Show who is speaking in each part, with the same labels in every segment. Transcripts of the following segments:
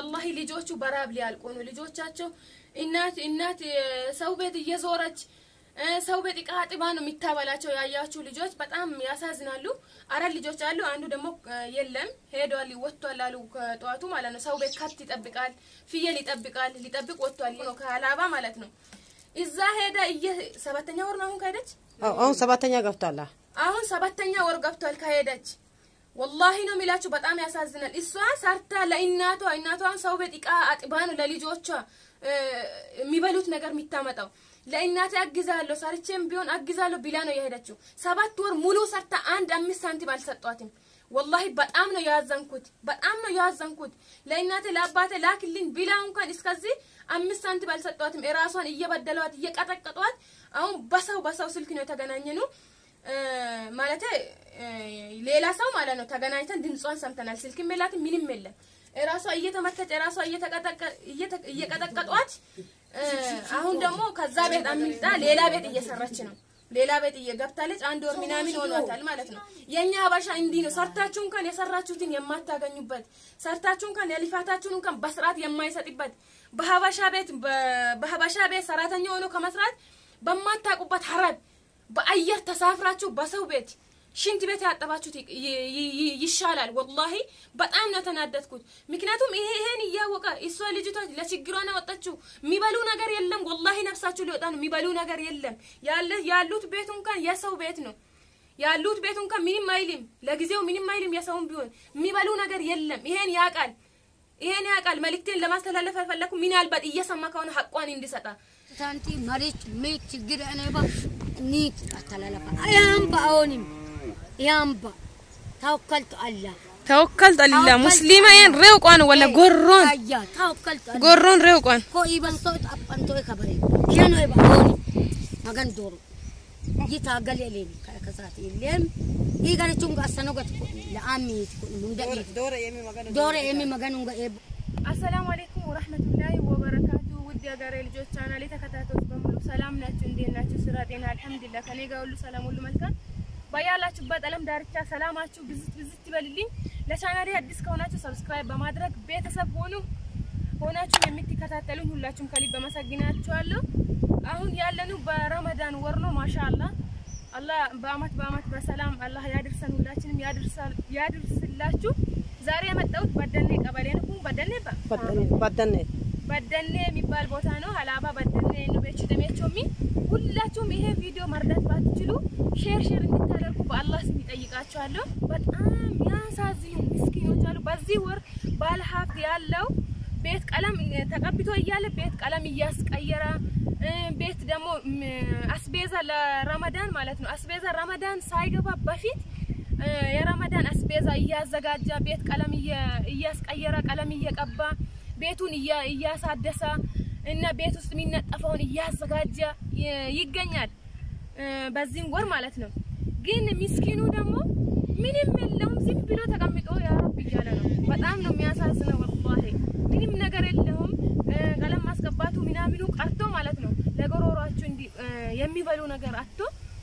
Speaker 1: ወላሂ ልጆቹ በራብ ሊያልቁ ነው። ልጆቻቸው እናት እናት እ፣ ሰው ቤት እየዞረች እ፣ ሰው ቤት እቃ አጥባ ነው የሚታበላቸው። ያያችሁ ልጆች በጣም ያሳዝናሉ። አራት ልጆች አሉ። አንዱ ደግሞ እ፣ የለም ሄዷል፣ ወጥቷል አሉ ከጠዋቱ ማለት ነው። ሰው ቤት ከብት ይጠብቃል፣ ፍየል ይጠብቃል፣ ሊጠብቅ ወጥቷል ነው ከሀላባ ማለት ነው። እዛ ሄደ እየ ሰባተኛ ወር ነው አሁን ከሄደች
Speaker 2: አዎ፣ አሁን ሰባተኛ ገብቷል።
Speaker 1: አሁን ሰባተኛ ወር ገብቷል ከሄደች። ወላሂ ነው የሚላችሁ በጣም ያሳዝናል። እሷ ሰርታ ለእናቷ እናቷን ሰው ቤት እቃ አጥባ ነው ለልጆቿ እ፣ የሚበሉት ነገር የሚታመጣው። ለእናቴ አግዛለሁ ሰርቼም ቢሆን አግዛለሁ ቢላ ነው የሄደችው። ሰባት ወር ሙሉ ሰርታ አንድ አምስት ሳንቲም አልሰጧትም። ወላሂ በጣም ነው ያዘንኩት፣ በጣም ነው ያዘንኩት። ለእናቴ ለአባቴ ላክልኝ ቢላ እንኳን እስከዚህ አምስት ሳንቲም አልሰጧትም። የራሷን እየበደሏት እየቀጠቀጧት፣ አሁን በሰው በሰው ስልክ ነው የተገናኘኑ ማለት ሌላ ሰው ማለት ነው። ተገናኝተን ድምጿን ሰምተናል። ስልክም የላትም ምንም የለም። ራሷ እየተመተች ራሷ እየቀጠቀጧት፣ አሁን ደግሞ ከዛ ቤት አምልጣ ሌላ ቤት እየሰራች ነው። ሌላ ቤት እየገብታለች። አንድ ወር ምናምን ሆኗታል ማለት ነው። የኛ ሀበሻ እንዲህ ነው። ሰርታችሁ እንኳን የሰራችሁትን የማታገኙበት፣ ሰርታችሁ እንኳን የልፋታችሁን እንኳን በስርዓት የማይሰጥበት፣ በሀበሻ ቤት በሀበሻ ቤት ሰራተኛ ሆኖ ከመስራት በማታውቁበት ሀረብ በአየር ተሳፍራችሁ በሰው ቤት ሽንት ቤት ያጠባችሁት ይሻላል። ወላሂ በጣም ነው ተናደድኩት። ምክንያቱም ይሄ ይሄን እያወቀ እሷ ልጅቷ ለችግሯ ነው ወጣችው። የሚበሉ ነገር የለም። ወላሂ ነፍሳችሁ ሊወጣ ነው። የሚበሉ ነገር የለም። ያለ ያሉት ቤቱ እንኳን የሰው ቤት ነው ያሉት ቤቱ እንኳን ምንም አይልም። ለጊዜው ምንም አይልም። የሰውም ቢሆን የሚበሉ ነገር የለም። ይሄን ያውቃል። ይሄን ያውቃል። መልእክቴን ለማስተላለፍ አልፈለኩ። ምናልባት እየሰማ ከሆነ ሀቋን እንዲሰጣ
Speaker 3: ታንቲ መሪች ሜት ችግር እኔባ ኒት አተላለፋ ያምባ አሁንም ያምባ ተወከልቱ አላ
Speaker 1: ተወከልቱ አላ ሙስሊማን ሬውቋን ወላ ጎሮን
Speaker 3: አያ ተወከልቱ አላ
Speaker 1: ጎሮን ሬውቋን
Speaker 3: ኮ ኢበንቶ አጳንቶ ከበሬ ኬኖ ይባ አሁንም መገን ዶሮ ይታ ገሌሌን ከሳት የለም ይገረቹን ጋሰኖ ገት ለአሚት ሙንደ ዶረ የሚ መገኑ ገ
Speaker 1: አሰላሙ አለይኩም ወራህመቱላሂ ወበረካቱ። ውድ የሀገሬ ልጆች ቻናሌ ተከታታዮች በሙሉ ሰላም ናችሁ? እንዴት ናችሁ? ስራ፣ ጤና አልሐምዱሊላህ ከኔ ጋር ሁሉ ሰላም፣ ሁሉ መልካም። በያላችሁበት ዓለም ዳርቻ ሰላማችሁ ብዝት ብዝት ይበልልኝ። ለቻናሌ አዲስ ከሆናችሁ ሰብስክራይብ በማድረግ ቤተሰብ ሆኑ። ሆናችሁ የምትከታተሉኝ ሁላችሁም ከልብ አመሰግናችኋለሁ። አሁን ያለነው በረመዳን ወር ነው። ማሻአላህ አላህ በአመት በአመት በሰላም አላህ ያድርሰን፣ ሁላችንም ያድርስላችሁ። ዛሬ የመጣሁት በደኔ ቀበሌ ነው። በደኔ
Speaker 2: በደኔ
Speaker 1: በደኔ የሚባል ቦታ ነው። ሀላባ በደኔ ነው። ቤቹ ደሜቾሚ ሁላችሁም ይሄ ቪዲዮ መርዳት ባትችሉ ሼር ሼር እንድታደርጉ በአላህ ስም ይጠይቃችኋለሁ። በጣም ያሳዝኑ ምስኪኖች አሉ። በዚህ ወር ባለ ሀብት ያለው ቤት ቀለም ተቀብቶ እያለ ቤት ቀለም እያስቀየረ ቤት ደግሞ አስቤዛ ለረመዳን ማለት ነው። አስቤዛ ረመዳን ሳይገባ በፊት የረመዳን አስቤዛ እያዘጋጀ ቤት ቀለም እያስቀየረ ቀለም እየቀባ ቤቱን እያሳደሰ እና ቤት ውስጥ የሚነጠፈውን እያዘጋጀ ይገኛል። በዚህም ወር ማለት ነው። ግን ምስኪኑ ደግሞ ምንም የለውም። ዝም ብሎ ተቀምጦ ያ ረብ እያለ ነው። በጣም ነው የሚያሳዝነው። ወላሂ ምንም ነገር የለውም። ቀለም ማስቀባቱ ምናምኑ ቀርቶ ማለት ነው ለጎሮሯቸው እንዲ የሚበሉ ነገር አጥቶ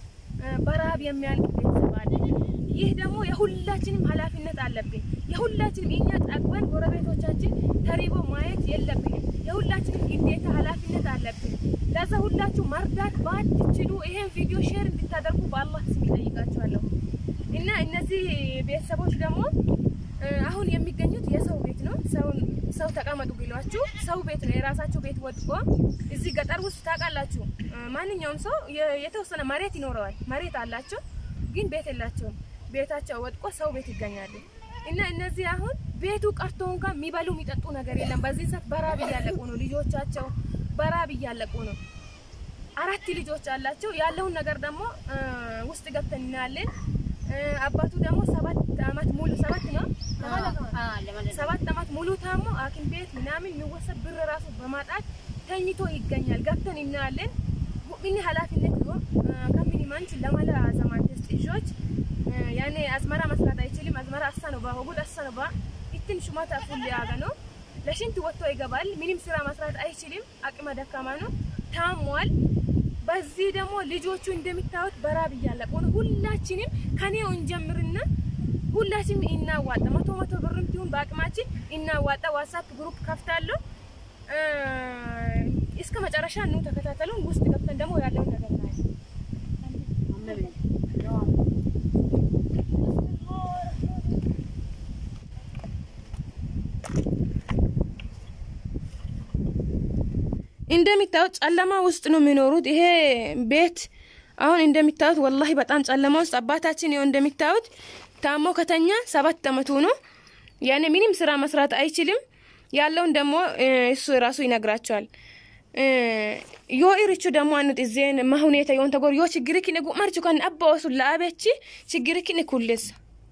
Speaker 1: በረሀብ የሚያልቅ ቤተሰብ አለ። ይህ ደግሞ የሁላችንም ኃላፊነት አለብን። የሁላችንም እኛ ጠግበን ጎረቤቶቻችን ተሪቦ ማየት የለብንም። የሁላችንም ግዴታ ኃላፊነት አለብን። ለዛ ሁላችሁ መርዳት ባትችሉ ይሄን ቪዲዮ ሼር እንድታደርጉ በአላህ ስም ይጠይቃችኋለሁ። እና እነዚህ ቤተሰቦች ደግሞ አሁን የሚገኙት የሰው ቤት ነው። ሰው ተቀመጡ ቢሏችሁ ሰው ቤት ነው። የራሳቸው ቤት ወድቆ እዚህ ገጠር ውስጥ ታውቃላችሁ፣ ማንኛውም ሰው የተወሰነ መሬት ይኖረዋል። መሬት አላቸው፣ ግን ቤት የላቸውም። ቤታቸው ወድቆ ሰው ቤት ይገኛሉ። እና እነዚህ አሁን ቤቱ ቀርቶ እንኳን የሚበሉ የሚጠጡ ነገር የለም። በዚህ ሰዓት በራብ እያለቁ ነው። ልጆቻቸው በራብ እያለቁ ነው። አራት ልጆች አላቸው። ያለውን ነገር ደግሞ ውስጥ ገብተን እናያለን። አባቱ ደግሞ ሰባት አመት ሙሉ ሰባት ነው ሰባት አመት ሙሉ ታሞ ሐኪም ቤት ምናምን የሚወሰድ ብር ራሱ በማጣት ተኝቶ ይገኛል። ገብተን እናያለን። ምን ኃላፊነት ነው ከምን ማንች ለማለ ዘማን ተስጥጆች ያኔ አዝመራ መስራት አይችልም። አዝመራ አሰነባ ወጉድ አሰነባ ኢትን ሹማታ ፉል ያገ ነው ለሽንት ወጥቶ ይገባል። ምንም ስራ መስራት አይችልም። አቅመ ደካማ ነው። ታሟል። በዚህ ደግሞ ልጆቹ እንደሚታዩት በራብ እያለቁ ነው። ሁላችንም ከኔው እንጀምርና ሁላችንም እናዋጣ። መቶ መቶ ብርም ቢሆን በአቅማችን እናዋጣ። ዋትስአፕ ግሩፕ ከፍታለሁ። እ፣ እስከ መጨረሻ ኑ ተከታተሉን። ውስጥ ገብተን ደግሞ ያለውን ነገር እናያለን። እንደሚታዩት ጨለማ ውስጥ ነው የሚኖሩት። ይሄ ቤት አሁን እንደሚታዩት ወላሂ በጣም ጨለማ ውስጥ አባታችን ይኸው እንደሚታዩት ታሞ ከተኛ ሰባት አመቱ ነው። ያኔ ምንም ስራ መስራት አይችልም። ያለውን ደግሞ እ፣ እሱ ራሱ ይነግራቸዋል። እ፣ ዮ ኢርቹ ደግሞ አኑት እዜን ማሁኔታ የሆን ተጎር ዮ ችግርኪን ጉማርቹ ከን አባወሱ ለአቤቺ ችግርኪን ኩልስ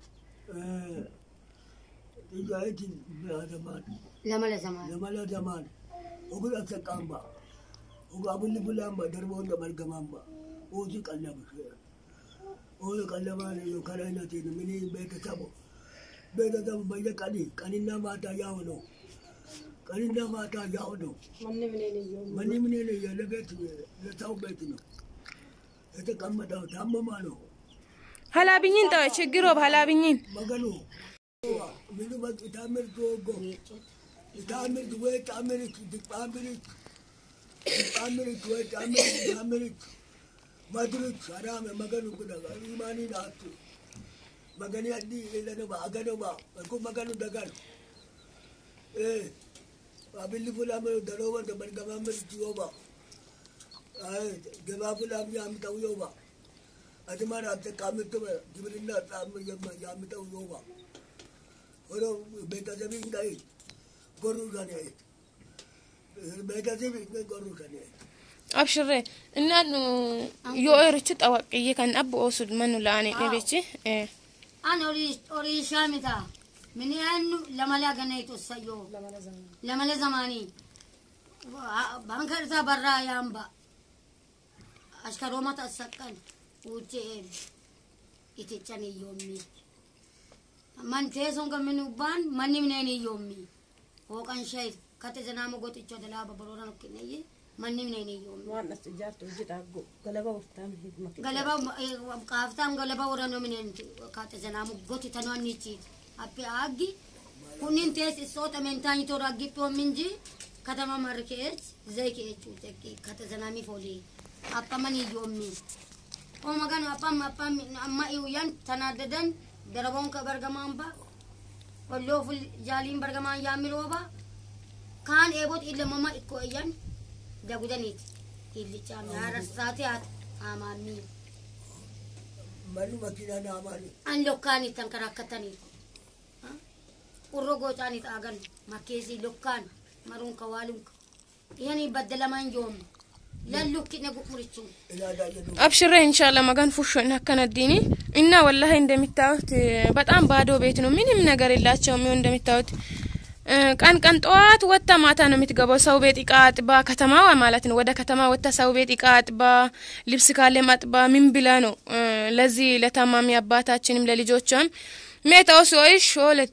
Speaker 4: Ijaatiin biraadamaan
Speaker 3: lama la zamaa
Speaker 4: namala damaan ogul akkaqaamba ogaa bulli bulaamba darboonni margamaamba oosi qallabu oosi qallamaan yookaan aynatiin mini beeka sabo beeka sabo bayya qani qaninna maataa yaa'uno qaninna maataa yaa'uno
Speaker 2: manni mineen iyyuu
Speaker 4: manni mineen yaala beetu ለሰው ቤት ነው የተቀመጠው ታመማነው
Speaker 1: ሀላብኝን ጠ ችግሮብ ሀላብኝን
Speaker 4: መገኑ ምኑ በቅ ታምር ቶጎ ታምር ወይ ታምር ታምር ታምር ወይ ታምር ታምር ማድሩት አራመ መገኑ ጉዳ ኢማኒ ናቱ መገኒ አዲ ለነባ አገነባ እኮ መገኑ ደጋል እ አብሊ ፉላም ደሮባ ደበርገማምር ጆባ አይ ገባ ፉላም ያምጠው ዮባ አድማር አጠቃምት ግብርና ጣም ያምጠው ዮባ ወሮ ቤተሰብ እንዳይ ጎሩ ከኔ ቤተሰብ ጎሩ ከኔ
Speaker 1: አብሽሬ እናኑ ዮ ኢርቹ ጠዋቅዬ ከን አብ ኦሱድ መኑ ለአኔ ነቤቺ
Speaker 3: an horii shaamita mini annu lamala ganaytu sayyo lamala zamani banka irta barraa yaamba ashkaroomata assaqqan uche'een itichan iyyoommi man teeson gamin ubbaan manni mineen iyyoommi hooqan shayit kate janaama goxicho dalaaba boroora nokkinayye manni mineen iyyoommi
Speaker 2: waan as ijaartu hojii dhaabbu galaba uftaan hidmake
Speaker 3: galaba kaaftaan galaba warano minen kaate janaamu goti tano annichi appe aggi kunin tees isoota mentaani toora aggippi minji katama marri keech zay keechu tekki kate janaami fooli appamani yoommi o magano appam appam amma iuyan tanaaddadan daraboon ka bargamaanba olloo ful jaaliin bargamaan yaamirooba kaan eebot illamama ikko iyyan dagudaniiti illichaami haarasaate haata amaamii
Speaker 4: manu makina naamani
Speaker 3: an lokkaani tan kan akkatanii urro goocaanii xaagan makkeesii lokkaan maruunka waalunka yani baddalamaan yoomne lallukkine gu'murichuun
Speaker 4: ilaada jedhu
Speaker 1: አብሽሬ ኢንሻአላ መጋን ፉሾ እናከነዲኒ እና ወላሂ እንደሚታዩት በጣም ባዶ ቤት ነው። ምንም ነገር የላቸውም። ይኸው እንደሚታዩት እ፣ ቀን ቀን ጠዋት ወጥታ ማታ ነው የምትገባው። ሰው ቤት እቃ አጥባ ከተማ ማለት ነው። ወደ ከተማ ወጥታ ሰው ቤት እቃ አጥባ ልብስ ካለ ማጥባ ምን ብላ ነው እ፣ ለዚህ ለታማሚ አባታችንም ለልጆቿም ሜታው ሲኦይሽ ሾለት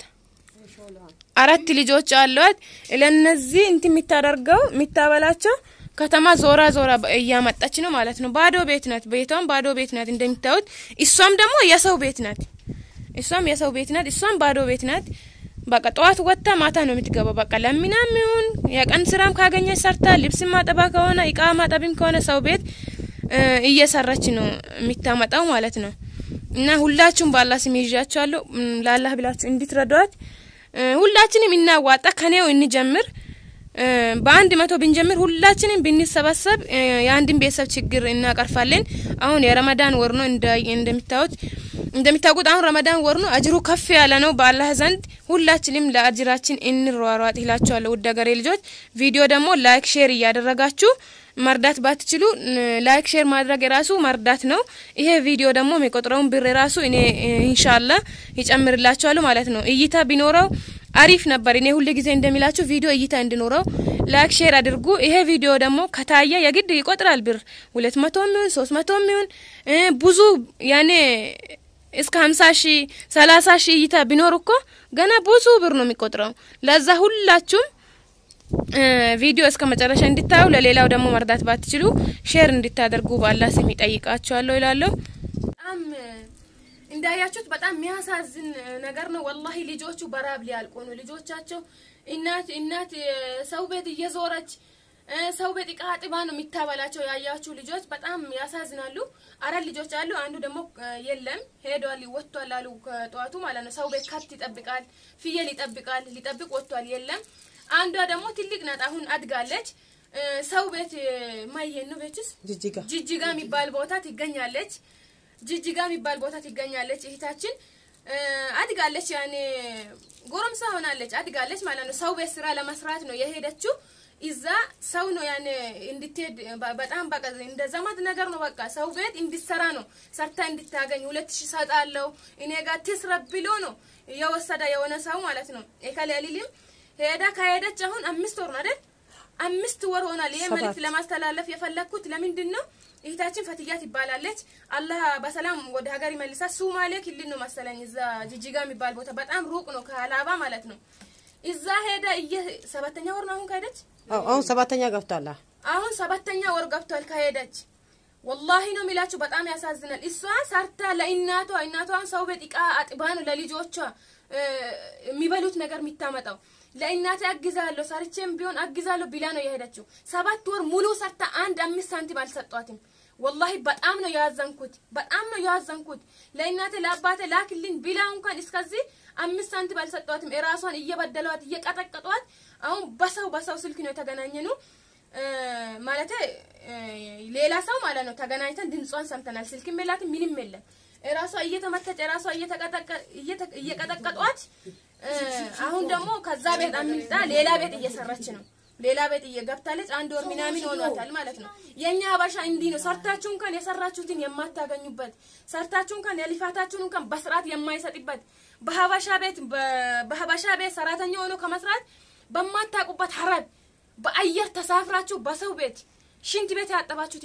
Speaker 1: አራት ልጆች አሏት። ለነዚህ እንትን የምታደርገው የምታበላቸው ከተማ ዞራ ዞራ በ- እያመጣች ነው ማለት ነው። ባዶ ቤት ናት። ቤቷም ባዶ ቤት ናት እንደሚታዩት። እሷም ደግሞ የሰው ቤት ናት። እሷም የሰው ቤት ናት። እሷም ባዶ ቤት ናት። በቃ ጠዋት ወጥታ ማታ ነው የምትገባው። በቃ ለምናም ይሁን የቀን ስራም ካገኘች ሰርታ፣ ልብስ ማጠባ ከሆነ እቃ ማጠብም ከሆነ ሰው ቤት እ፣ እየሰራች ነው የምታመጣው ማለት ነው። እና ሁላችሁም በአላህ ስም ይዣችኋለሁ። እም፣ ለአላህ ብላችሁ እንድትረዷት እ፣ ሁላችንም እናዋጣ። ከኔው እንጀምር። እ፣ በአንድ መቶ ብንጀምር ሁላችንም ብንሰባሰብ እ፣ የአንድን ቤተሰብ ችግር እናቀርፋለን። አሁን የረመዳን ወር ነው እንዳ- እንደሚታዩት እንደሚታወቁት አሁን ረመዳን ወር ነው። አጅሩ ከፍ ያለ ነው በአላህ ዘንድ። ሁላችንም ለአጅራችን እንሯሯጥ ይላችኋለሁ። ውድ ሀገሬ ልጆች ቪዲዮ ደግሞ ላይክ ሼር እያደረጋችሁ መርዳት ባትችሉ እ፣ ላይክ ሼር ማድረግ የራሱ መርዳት ነው። ይሄ ቪዲዮ ደግሞ የሚቆጥረውን ብር የራሱ እኔ እ፣ ኢንሻአላ ይጨምርላችኋለሁ ማለት ነው። እይታ ቢኖረው አሪፍ ነበር። እኔ ሁል ጊዜ እንደሚላችሁ ቪዲዮ እይታ እንዲኖረው ላይክ ሼር አድርጉ። ይሄ ቪዲዮ ደግሞ ከታየ የግድ ይቆጥራል ብር ሁለት መቶ ሚሆን ሶስት መቶ ሚሆን እ፣ ብዙ ያኔ እስከ ሀምሳ ሺ ሰላሳ ሺ እይታ ቢኖር እኮ ገና ብዙ ብር ነው የሚቆጥረው። ለዛ ሁላችሁም እ፣ ቪዲዮ እስከ መጨረሻ እንድታዩ ለሌላው ደግሞ መርዳት ባትችሉ ሼር እንድታደርጉ በአላህ ስም ይጠይቃችኋለሁ ይላለሁ። በጣም እንዳያችሁት በጣም የሚያሳዝን ነገር ነው። ወላሂ ልጆቹ በራብ ሊያልቁ ነው። ልጆቻቸው እናት እናት እ፣ ሰው ቤት እየዞረች እ፣ ሰው ቤት እቃ አጥባ ነው የሚታበላቸው። ያያችሁ ልጆች በጣም ያሳዝናሉ። አራት ልጆች አሉ። አንዱ ደግሞ እ፣ የለም ሄዷል፣ ወጥቷል አሉ ከጠዋቱ ማለት ነው። ሰው ቤት ከብት ይጠብቃል፣ ፍየል ይጠብቃል፣ ሊጠብቅ ወጥቷል፣ የለም። አንዷ ደግሞ ትልቅ ናት፣ አሁን አድጋለች። እ፣ ሰው ቤት እ፣ ማየን ነው ቤትስ
Speaker 2: ጅጅጋ
Speaker 1: ጅጅጋ የሚባል ቦታ ትገኛለች። ጅጅጋ የሚባል ቦታ ትገኛለች። እህታችን እ፣ አድጋለች። ያኔ ጎረምሳ ሆናለች፣ አድጋለች ማለት ነው። ሰው ቤት ስራ ለመስራት ነው የሄደችው። እዛ ሰው ነው ያኔ እንድትሄድ በ- በጣም በቃ እንደ ዘመድ ነገር ነው። በቃ ሰው ቤት እንድትሰራ ነው ሰርታ እንድታገኝ ሁለት ሺህ ሰጣለሁ እኔ ጋር ትስረብ ብሎ ነው የወሰደ የሆነ ሰው ማለት ነው። ከሌሊልም ሄዳ ከሄደች አሁን አምስት ወር ነው አይደል? አምስት ወር ሆናል። ይሄ
Speaker 2: ሰባት።
Speaker 1: መልዕክት ለማስተላለፍ የፈለግኩት ለምንድን ነው እህታችን ፈትያ ትባላለች። አላህ በሰላም ወደ ሀገር ይመልሳት። ሱማሌ ክልል ነው መሰለኝ እዛ ጅጅጋ የሚባል ቦታ በጣም ሩቅ ነው ከሀላባ ማለት ነው። እዛ ሄዳ እየ ሰባተኛ ወር ነው አሁን ከሄደች
Speaker 2: አዎ፣ አሁን ሰባተኛ ገብቷል። አዎ።
Speaker 1: አሁን ሰባተኛ ወር ገብቷል ከሄደች። ወላሂ ነው የሚላችሁ በጣም ያሳዝናል። እሷ ሰርታ ለእናቷ እናቷን ሰው ቤት እቃ አጥባ ነው ለልጆቿ እ፣ የሚበሉት ነገር የሚታመጣው ለእናቴ አግዛለሁ ሰርቼም ቢሆን አግዛለሁ ቢላ ነው የሄደችው። ሰባት ወር ሙሉ ሰርታ አንድ አምስት ሳንቲም አልሰጧትም። ወላሂ በጣም ነው ያዘንኩት፣ በጣም ነው ያዘንኩት። ለእናቴ ለአባቴ ላክልኝ ቢላ እንኳን እስከዚህ አምስት ሳንቲም አልሰጧትም። እራሷን እየበደሏት እየቀጠቀጧት፣ አሁን በሰው በሰው ስልክ ነው የተገናኘ ነው ማለት ሌላ ሰው ማለት ነው። ተገናኝተን ድምጿን ሰምተናል። ስልክም የላትም ምንም የለም። እራሷ እየተመተች እራሷ እየቀጠቀጧት፣ አሁን ደግሞ ከዛ ቤት አምልጣ ሌላ ቤት እየሰራች ነው። ሌላ ቤት እየገብታለች። አንድ ወር ምናምን ሆኗታል ማለት ነው። የኛ ሀበሻ እንዲህ ነው። ሰርታችሁ እንኳን የሰራችሁትን የማታገኙበት ሰርታችሁ እንኳን የልፋታችሁን እንኳን በስርዓት የማይሰጥበት በሀበሻ ቤት በሀበሻ ቤት ሰራተኛ ሆኖ ከመስራት በማታውቁበት ሀረብ በአየር ተሳፍራችሁ በሰው ቤት ሽንት ቤት ያጠባችሁት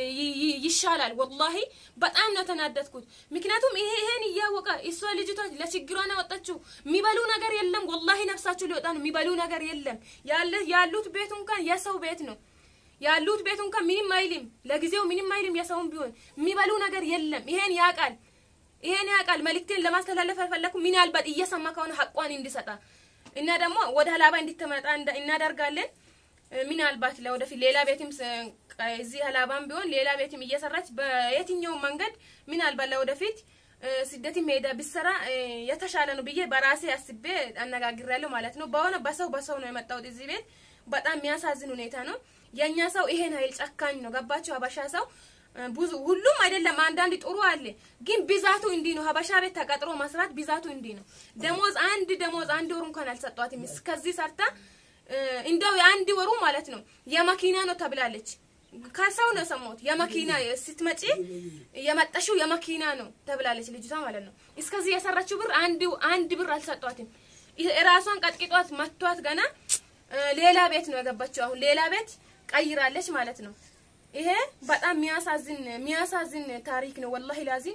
Speaker 1: ይሻላል። ወላሂ በጣም ነው ተናደድኩት። ምክንያቱም ይሄ ይሄን እያወቀ እሷ ልጅቷ ለችግሯን ያወጣችው የሚበሉ ነገር የለም። ወላሂ ነፍሳችሁ ሊወጣ ነው። የሚበሉ ነገር የለም። ያለ ያሉት ቤቱ እንኳን የሰው ቤት ነው ያሉት ቤቱ እንኳን ምንም አይልም። ለጊዜው ምንም አይልም። የሰውን ቢሆን የሚበሉ ነገር የለም። ይሄን ያውቃል። ይሄን ያውቃል። መልእክቴን ለማስተላለፍ አልፈለኩ። ምናልባት እየሰማ ከሆነ ሀቋን እንዲሰጣ እና ደግሞ ወደ ሀላባ እንድትመጣ እናደርጋለን። ምናልባት ለወደፊት ሌላ ቤትም እዚህ ሀላባም ቢሆን ሌላ ቤትም እየሰራች በየትኛውም መንገድ ምናልባት ለወደፊት ስደትም ሄዳ ብሰራ የተሻለ ነው ብዬ በራሴ አስቤ አነጋግሬያለሁ ማለት ነው። በሆነ በሰው በሰው ነው የመጣሁት እዚህ ቤት። በጣም የሚያሳዝን ሁኔታ ነው። የእኛ ሰው ይሄን ኃይል ጨካኝ ነው። ገባቸው? ሀበሻ ሰው ብዙ ሁሉም አይደለም፣ አንዳንድ ጥሩ አለ፣ ግን ብዛቱ እንዲህ ነው። ሀበሻ ቤት ተቀጥሮ መስራት ብዛቱ እንዲህ ነው። ደሞዝ አንድ ደሞዝ አንድ ወር እንኳን አልሰጧትም። እስከዚህ ሰርታ እንደው የአንድ ወሩ ማለት ነው የመኪና ነው ተብላለች። ከሰው ነው የሰማሁት። የመኪና ስትመጪ የመጣሽው የመኪና ነው ተብላለች ልጅቷ ማለት ነው። እስከዚህ የሰራችው ብር አንድ አንድ ብር አልሰጧትም። ራሷን ቀጥቅጧት መቷት። ገና ሌላ ቤት ነው የገባችው። አሁን ሌላ ቤት ቀይራለች ማለት ነው። ይሄ በጣም የሚያሳዝን የሚያሳዝን ታሪክ ነው። ወላሂ ላዚም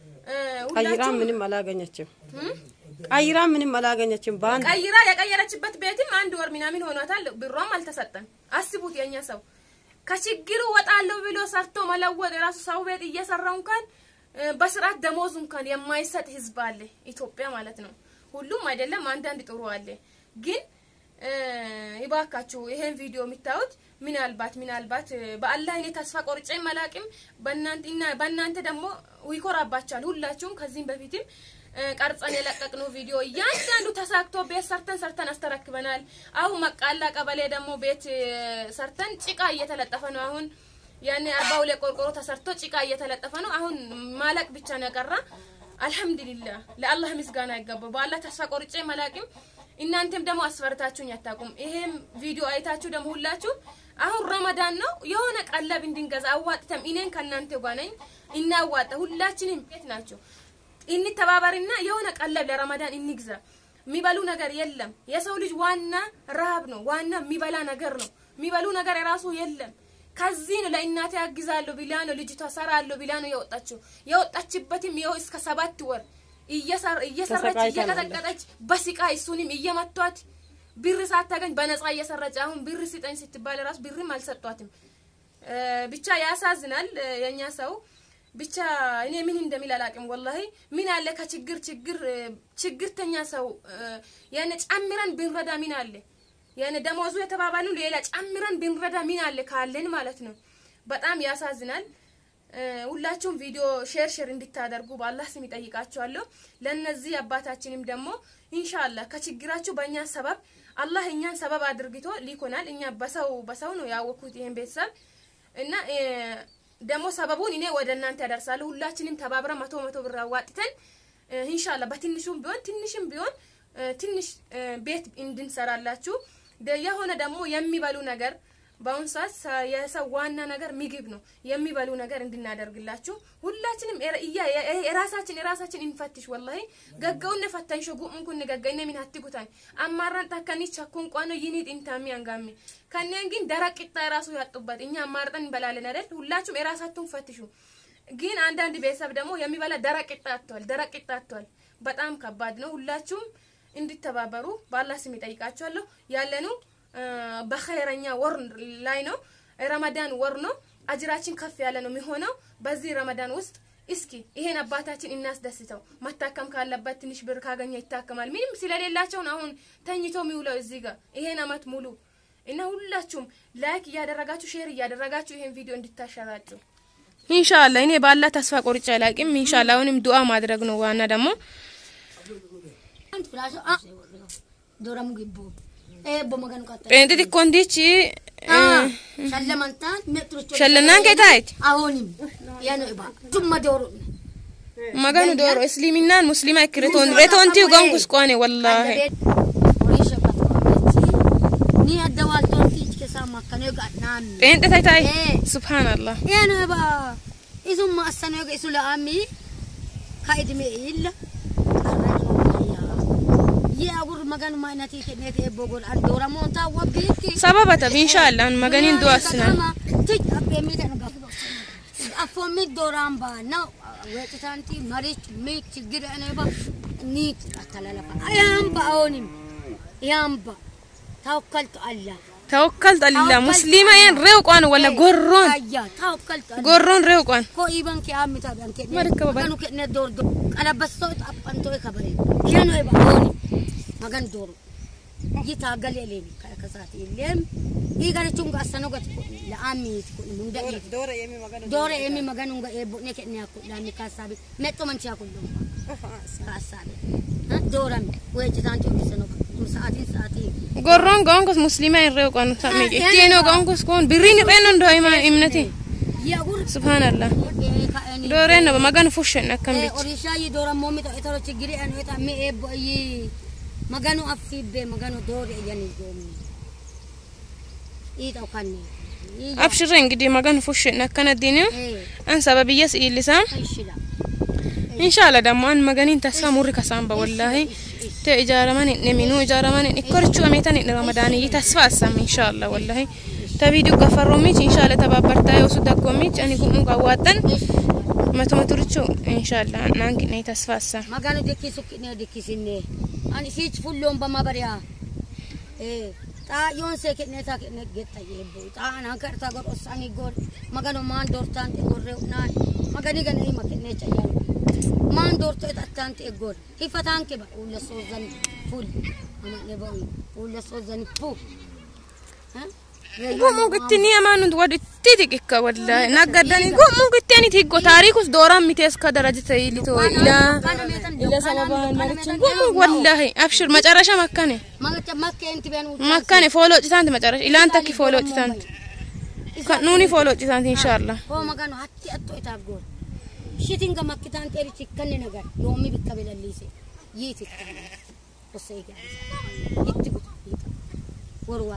Speaker 2: ቀይራ ምንም አላገኘችም። ቀይራ ምንም አላገኘችም። በአንድ
Speaker 1: ቀይራ የቀየረችበት ቤትም አንድ ወር ምናምን ሆኗታል። ብሯም አልተሰጠን። አስቡት የኛ ሰው ከችግሩ ወጣለሁ ብሎ ሰርቶ መለወጥ የራሱ ሰው ቤት እየሰራው እንኳን በስርዓት ደሞዙ እንኳን የማይሰጥ ህዝብ አለ ኢትዮጵያ ማለት ነው። ሁሉም አይደለም፣ አንዳንድ ጥሩ አለ። ግን ይባካችሁ ይሄን ቪዲዮ የሚታዩት ምናልባት ምናልባት በአላህ እኔ ተስፋ ቆርጬ መላቅም በእናንተና በእናንተ ደግሞ ይኮራባችኋል ሁላችሁም ከዚህም በፊትም ቀርጸን የለቀቅነው ቪዲዮ እያንዳንዱ ተሳክቶ ቤት ሰርተን ሰርተን አስተረክበናል። አሁን መቃላ ቀበሌ ደግሞ ቤት ሰርተን ጭቃ እየተለጠፈ ነው። አሁን ያኔ አርባ ሁለት ቆርቆሮ ተሰርቶ ጭቃ እየተለጠፈ ነው። አሁን ማለቅ ብቻ ነው የቀራ። አልሐምዱሊላህ ለአላህ ምስጋና ይገባው። በአላህ ተስፋ ቆርጬ መላቅም እናንተም ደግሞ አስፈርታችሁኝ አታውቁም። ይሄም ቪዲዮ አይታችሁ ደግሞ ሁላችሁ አሁን ረመዳን ነው የሆነ ቀለብ እንድንገዛ አዋጥተም እኔን ከእናንተ ጋር ነኝ እናዋጣ። ሁላችንም ቤት ናቸው እንተባበርና የሆነ ቀለብ ለረመዳን እንግዛ። የሚበሉ ነገር የለም። የሰው ልጅ ዋና ረሃብ ነው። ዋና የሚበላ ነገር ነው። የሚበሉ ነገር የራሱ የለም። ከዚህ ነው ለእናቴ ያግዛለሁ ብላ ነው ልጅቷ ሰራለሁ ብላ ነው የወጣችው። የወጣችበትም ይኸው እስከ ሰባት ወር እየሰራች እየቀጠቀጠች በሲቃ እሱንም እየመቷት ብር ሳታገኝ በነፃ እየሰራች አሁን ብር ስጠኝ ስትባል ራሱ ብርም አልሰጧትም። ብቻ ያሳዝናል የኛ ሰው ብቻ እኔ ምን እንደሚል አላውቅም። ወላሂ ምን አለ ከችግር ችግር እ፣ ችግርተኛ ሰው እ፣ ያኔ ጨምረን ብንረዳ ምን አለ ያኔ ደሞዙ የተባባሉ ሌላ ጨምረን ብንረዳ ምን አለ ካለን ማለት ነው። በጣም ያሳዝናል። እ፣ ሁላችሁም ቪዲዮ ሼር ሼር እንድታደርጉ በአላህ ስም ይጠይቃችኋለሁ። ለነዚህ አባታችንም ደግሞ ኢንሻአላህ ከችግራችሁ በእኛ ሰበብ አላህ እኛን ሰበብ አድርግቶ ሊኮናል። እኛ በሰው በሰው ነው ያወኩት ይሄን ቤተሰብ እና እ፣ ደግሞ ሰበቡን እኔ ወደ እናንተ ያደርሳለሁ። ሁላችንም ተባብረን መቶ መቶ ብር አዋጥተን እ፣ ኢንሻአላህ በትንሹም ቢሆን ትንሽም ቢሆን እ፣ ትንሽ እ፣ ቤት እንድንሰራላችሁ ደ- የሆነ ደግሞ የሚበሉ ነገር በአሁኑ ሰዓት ሰ- የሰው ዋና ነገር ምግብ ነው። የሚበሉ ነገር እንድናደርግላችሁ ሁላችንም የራ- እያ- የ- የራሳችን የራሳችን እንፈትሽ። ወላሂ ገገውን ፈተንሾ ጉም ኩን ገገይነ ሚን አትጉታን አማራን ታከኒ ቸኩን ቋኖ ይኒት ኢንታሚ አንጋሚ ከኔን ግን ደረቅ ቂጣ የራሱ ያጡበት እኛ አማርጠን እንበላለን አይደል? ሁላችሁም የራሳችሁን ፈትሹ። ግን አንዳንድ ቤተሰብ ደግሞ የሚበላ ደረቅ ቂጣ አጥቷል። ደረቅ ቂጣ አጥቷል። በጣም ከባድ ነው። ሁላችሁም እንድተባበሩ በአላህ ስም ይጠይቃችኋለሁ። ያለኑ በኸይረኛ ወር ላይ ነው። ረመዳን ወር ነው። አጅራችን ከፍ ያለ ነው የሚሆነው በዚህ ረመዳን ውስጥ እስኪ ይሄን አባታችን እናስደስተው። መታከም ካለበት ትንሽ ብር ካገኘ ይታከማል። ምንም ስለሌላቸው ነው አሁን ተኝቶ የሚውለው እዚህ ጋር ይሄን አመት ሙሉ እና ሁላችሁም ላይክ እያደረጋችሁ ሼር እያደረጋችሁ ይሄን ቪዲዮ እንድታሸራጩ ኢንሻአላህ። እኔ ባላ ተስፋ ቆርጬ አላቅም። ኢንሻአላህ አሁንም ዱአ ማድረግ ነው ዋና ደግሞ
Speaker 3: Flash, ah, dooramu gibbuu. Eebbo maganu qaxxee.
Speaker 1: ጴንጤ ዲኮንዲች
Speaker 3: Shallamantaan meexxirichoo.
Speaker 1: ሸለናን ከታይት
Speaker 3: Ahonim. Yaano ibaa. Tumma dooro.
Speaker 1: maganu dooro እስሊምናን ሙስሊማ ክረቶን ሬቶንቲ ጎንኩስ ቆኔ ወላሂ
Speaker 3: Horii shabbatu qabeechi. Ni adda waaltoonti ichi keessaa makkanee gaadhaan.
Speaker 1: ጴንጤ ታይታይ
Speaker 3: Eh.
Speaker 1: ሱብሃንአላህ
Speaker 3: Yaano ibaa. Isumma assanee isu la'aami. Kaa'idime illa. Yee agur maganu maayinatii kenneeti eebboo godhan dooramoon taawwa biitti.
Speaker 1: ሰበበተ ኢንሻአላህ መገኒን ዱአ ስናን
Speaker 3: afoomi dooraan baana weexitaanti marich mi ችግር እኔባ ኒት አተላለፋ ያምባ አሁንም ያምባ ታወከልቱ አላ
Speaker 1: ተወከልት አላ ሙስሊማ የን ሬው ቋን ወላ ጎሮን
Speaker 3: አያ ታወከልቱ አላ
Speaker 1: ጎሮን ሬው ቋን
Speaker 3: ኮ ኢባን ከአሚታ ቢያን ከ
Speaker 1: Marka ba-
Speaker 3: maganu ከነ ዶር ዶ ቀለበስቶ አጳንቶ ከበሬ ከኖ ይባ አሁን magan ዶሮ ይታገል የሌኒ ከሳት የለም ይጋለቹን ጋሰኖ ገት ለአሚት ኩን ሙንደ
Speaker 2: ዶረ የሚ መገኑ
Speaker 3: Dore emi maganu nga ebo ne kenya ko lami kasabi metto man siya kullo kasabi ha dora mi we jitanti o seno saati saati
Speaker 1: ጎሮን ጎንኩስ ሙስሊማ የን ሬው ቋን ታሚ ኢቲኖ ጎንኩስ ኮን ብሪን ሬኖ እንዶ ኢማ እምነቲ
Speaker 3: ya gur
Speaker 1: ሱብሃንአላህ
Speaker 3: e ka eni
Speaker 1: ዶሬ ነው መገን ፉሽን አከም
Speaker 3: e
Speaker 1: ቢት
Speaker 3: orisha yi dora momi to etoro chigiri anu eta mi ebo yi maganu afibbe maganu dore yani gomi ita kanni
Speaker 1: አብሽሬ እንግዲህ መገን ፉሽን አከነ ዲኒ
Speaker 3: e
Speaker 1: አን ሰበብየስ ኢሊሳም
Speaker 3: aishila
Speaker 1: ኢንሻአላህ ደግሞ አን መገኒን ተስፋ ሙሪ ከሳምባ ወላሂ ተ ኢጃራማን ነሚኑ ኢጃራማን ኢኮርቹ አሜታን ረመዳን ይተስፋ አሳም ኢንሻአላህ ወላሂ ተቪዲዮ ገፈሮሚች ኢንሻአላህ ተባበርታ የውሱ ደጎሚች አኒ ጉሙ ጋዋጠን መቶ መቶ ርቹ ኢንሻአላህ ናንኪ ነይ ተስፋ አሳም
Speaker 3: magano dekkisu kine dekkisinne ani siich fulloon bama bariya ee xaa yoon see kenne taa kenne getta yeebbo xaa ana karta gor osani gor magano maan dortaan te gorre naan magani gana ima kenne chayyaan maan dorto et attaan te gor hifataan ke ba ulla soozan ful ama ne ba ulla soozan pu ha
Speaker 1: ጉሙ ግትኒ አማኑት ወድቲ ትቅከ ወላሂ ናገዳኒ ጉሙ ግትኒ ትጎ ታሪኩስ ዶራ ሚቴስ ከደረጀተ ይሊቶ ኢላ ኢላ ሰበባን ማለችን ጉሙ ወላሂ አብሽር መጨረሻ መካኔ
Speaker 3: magacha makke enti ben
Speaker 1: መካኔ ፎሎ ጭታንት መጨረሻ ኢላን ተኪ ፎሎ ጭታንት ከኑኒ ፎሎ ጭታንት ኢንሻአላህ
Speaker 3: Koo magano hatti atto itaaf goon. Shitinga makkitaan xeerichi kanne nagar yoomi bikka belalliise yiiti. Osee gaafisa. Itti kutu. Warwa.